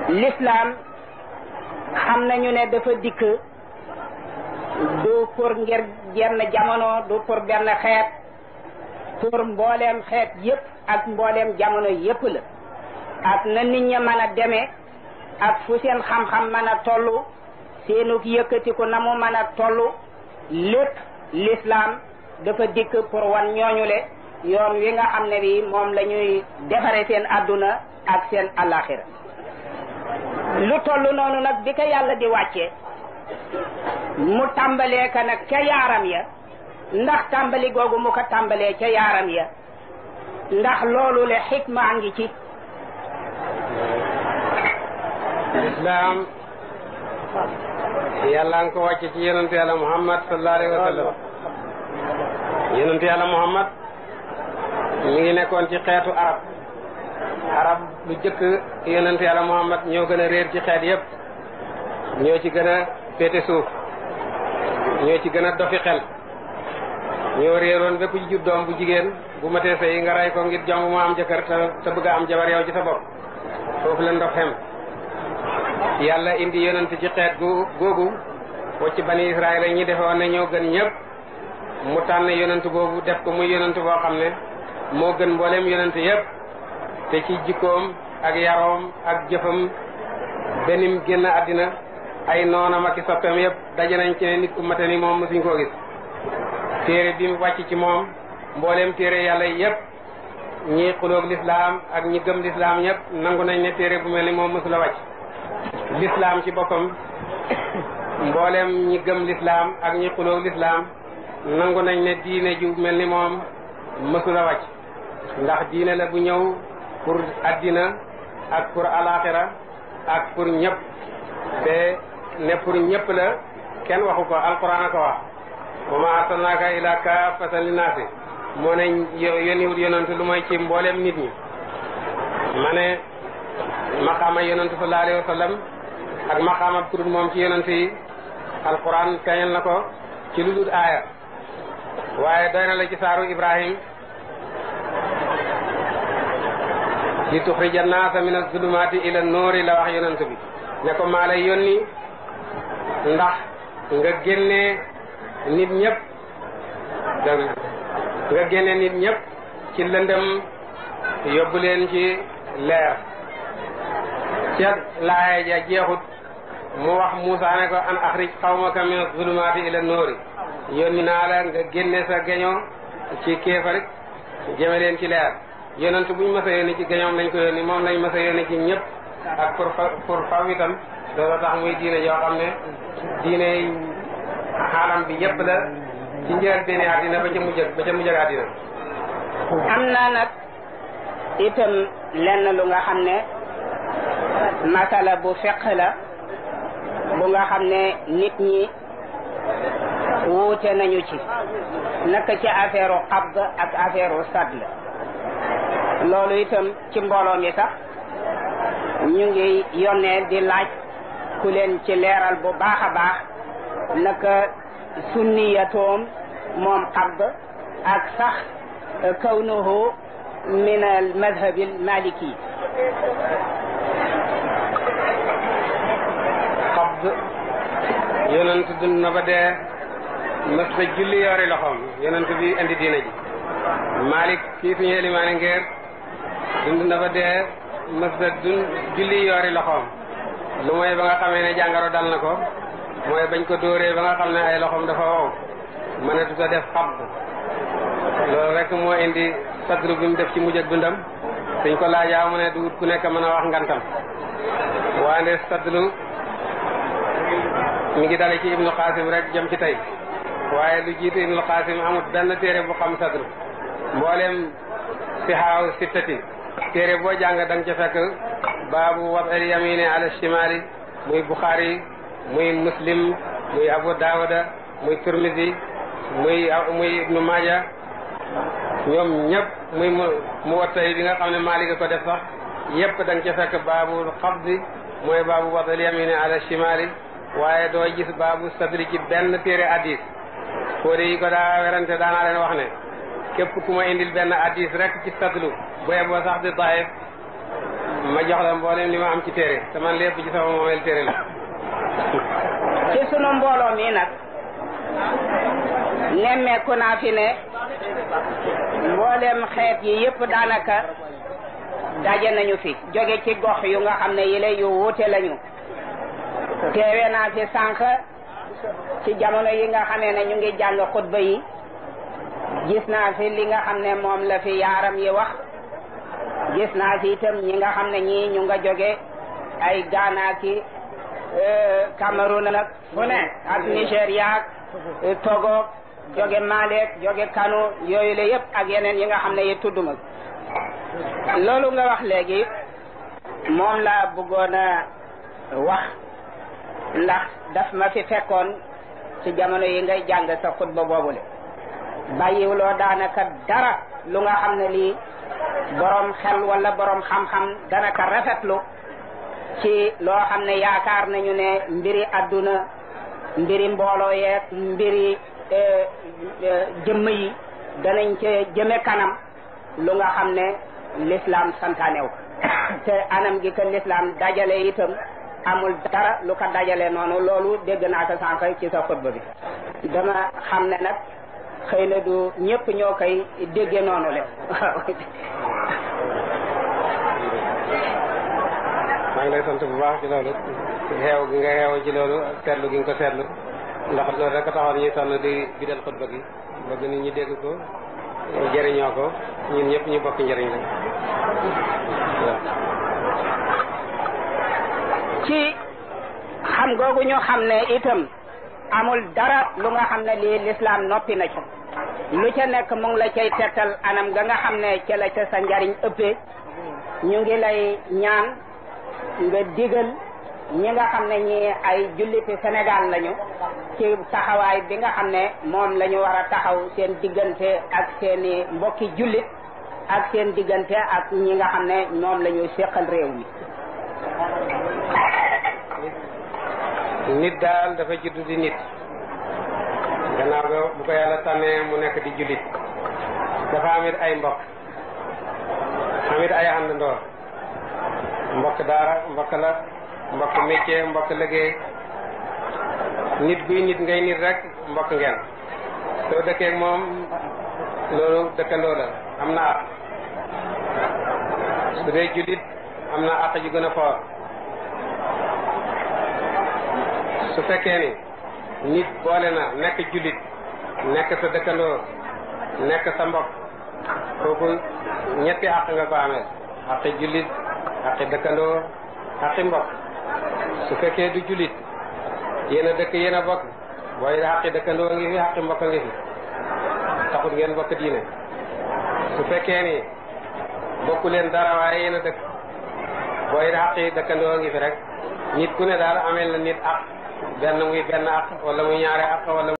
l'islam xam nañu ne dafa dikk du pour ngir jenn jamono du pour benn xeet pour mbooleem xeet yépp ak mbooleem jamono yépp la ak na nit ña mën a demee ak fu seen xam-xam mën a tollu seenuk yëkkatiku na mu mën a tollu lépp l'islam dafa dikk pour wan ñooñu le yoon wi nga xam ne bi moom la ñuy defare seen adduna ak seen alaxira lu toll noonu nag bi ko yàlla di wàcce mu tàmbalee ka nag ca yaaram ya ndax tàmbali googu mu ko tàmbalee ca yaaram ya ndax loolu le xikma ngi ci islam yàlla nga ko wàcce ci yonente yàlla muhammad sallallahu alayhi wa sallam yonente yàlla muhammad mi ngi nekkoon ci xeetu arab arab lu jëkk yonente yàlla muhammad ñoo gën a réer ci xeet yépp ñoo ci gën a féete suuf ñoo ci gën a dofi xel ñoo réeroon bépp ci jur doom bu jigéen bu matee sëy nga rey ko ngir jomb mu am jëkkër te te bëgg a am jabar yow ci sa bopp foofu la ndox xem yàlla indi yonent ci xeet gu googu wacc bani israel ñi defe woon ne ñoo gën ñëpp mu tànn yonent boobu def ko muy yonent boo xam ne moo gën mbooleem yonent yëpp te ci jikkoom ak yaroom ak jëfam benim génn àddina ay noonam ak i soppeem yëpp daje nañ ci ne nit ku mate ni moom mosuñ koo gis téere bi mu wàcc ci moom mbooleem téere yàlla yëpp ñi xuloog lislaam ak ñi gëm lislaam ñëpp nangu nañ ne téere bu mel ni moom mosula wàcc lislaam ci boppam mbooleem ñi gëm lislaam ak ñi xuloog lislaam nangu nañ ne diine ju mel ni moom mësula wàcc ndax diine la bu ñëw pour addina ak pour alaxira ak pour ñëpp te ne pour ñëpp la kenn waxu ko alquran a ko wax wa ma arsalnaaka ila kaafatan linnaasi moo ne yónniwut yonantu lu mooy ci mbooleem nit ñi ma ne maqaama yonantu sallallahu alayhi wa sallam ak maqaama kurut moom ci yonantu yi alquran feeñal na ko ci lu dul aaya waaye doy na la ci saaru ibrahim li tuxrija naasa min azulumaati ila noori la wax yonantu bi ne ko maa lay yónni ndax nga génnee nit ñëpp nga génne nit ñëpp ci lëndëm yóbbu leen ci leer ca laaya ja jeexut mu wax Muusa ne ko an axrij xawmaka min zulumaati ila noori yónni naa la nga génne sa geño ci kéefar jëme leen ci leer yonent buñ mës a yónni ci geñoom lañ ko yónni moom lañ mës a yónni ci ñëpp ak pour pour faw itam loolu tax muy diine yoo xam ne diine xaalam bi yëpp la ci njëriñ benn àddina ba ca mujj ba ca mujj àddina am na nag itam lenn lu nga xam ne masala bu feq la bu nga xam ne nit ñi wuute nañu ci naka ci affaire u qabd ak affaire u sadl loolu itam ci mbooloo mi sax ñu ngi yónnee di laaj ku leen ci leeral bu baax a baax naka sunniyatoom moom qabd ak sax kawnuhu min al madhab al maliki qabd yonent dund na ba dee mës ta julli yori loxoom yonent bi indi diina ji malik kii suñu elimaani ngeer dund na ba dee mës ta dund julli yori loxoom lu mooy ba nga xamee ne jàngaro dal na ko mooy bañ ko dóoree ba nga xam ne ay loxoom dafa wow mënatu ta def xabd loolu rek moo indi sadru bi mu def ci mujj ak dundam suñ ko laajaa mu ne du ku nekk mën a wax ngantam waande sadru mi ngi dale ci ibnu qasim rek jëm ci tey waaye lu jiitu ibnu qasim amut benn téere bu xam sadru mboolem sihaaw sittati téere boo jàng da nga ca fekk baabu wad el yamini ala shimali muy buxaari muy muslim muy abu daawuda muy turmisi muy muy ibnu maaja ñoom ñëpp muy mu mu wattay bi nga xam ne Maalik ko def sax yëpp da nga ca fekk baabul xabdi mooy baabu wadal yamini ala shimali waaye doo gis baabu sadri ci benn téere addis fóode yi ko daa werante daanaa leen wax ne képp ku ma indil benn addis rek ci sadlu bu yeboo sax di daif ma jox la mboolem li ma am ci téere te man lépp ci sama moomeel téere la ci sunu mbooloo mi nag nemmeeku naa fi ne mboolem xeet yi yëpp daanaka daje nañu fi jóge ci gox yu nga xam ne yile yu wuute lañu teewe naa fi sànq ci jamono yi nga xamee ne ñu ngi jàng xutba yi gis naa fi li nga xam ne moom la fi yaaram yi wax gis naa fi itam ñi nga xam ne ñii ñu nga jóge ay Ghana ki Cameroun nag fu ne ak Nigéria ak Togo jóge Mali jóge Kano yooyu la yëpp ak yeneen yi nga xam ne yi tudduma loolu nga wax léegi moom laa bëggoon a wax ndax daf ma fi fekkoon ci jamono yi ngay jàng sa xutba boobule bàyyiwuloo daanaka dara lu nga xam ne lii borom xel wala borom xam-xam dana ka rafetlu ci loo xam ne yaakaar nañu ne mbiri adduna mbiri mbooloo yeeg mbiri jëmm yi danañ ca jëme kanam lu nga xam ne l'islam santaanew te anam gi ko l'islam dajale itam amul dara lu ko dajale noonu loolu dégg naa ko sànq ci sa xutba bi dama xam ne nag xëy na du ñëpp ñoo koy dégge noonu le maa ngi lay sant bu baax ci loolu xeew gi nga xeew ci loolu seetlu gi nga ko seetlu ndax loolu rek a taxoon ñuy sonn di bidal xutba gi bëgg nit ñi dégg ko jëriñoo ko ñun ñëpp ñu bokk njëriñ la ci xam googu ñu xam ne itam amul dara lu nga xam ne lii lislaam noppi na ci lu ca nekk mu ngi la cay tettal anam ga nga xam ne ca la ca sa njariñ ëppee ñu ngi lay ñaan nga digal ñi nga xam ne ñi ay julliti Sénégal lañu ci taxawaay bi nga xam ne moom la ñu war a taxaw seen diggante ak seeni mbokki jullit ak seen diggante ak ñi nga xam ne moom la ñu séqal réew mi nit daal dafa judd di nit gannaaw ga bu ko yàlla tànnee mu nekk di jullit dafa amit ay mbokk amit ay àndandoor mbokk daara mbokk la mbokk métier mbokk liggéey nit buy nit ngay nit rek mbokk ngeen soo dëkkee ak moom loolu dëkkandoo la am na àq su dee jullit am na àq ju gën a foor su fekkee ni nit boole na nekk jullit nekk sa dëkkandoo nekk sa mbokk kooku ñetti àq nga ko amee àqi jullit àqi dëkkandoo àqi mbokk su fekkee du jullit yéen a dëkk yéen a bokk booy àqi dëkkandoo ngi fi àqi mbokk ngi fi taxut ngeen bokk diine su fekkee ni bokku leen dara waaye yéen a dëkk booy àqi dëkkandoo ngi fi rek nit ku ne daal ameel na nit àq benn muy benn àq wala muy ñaari àq wala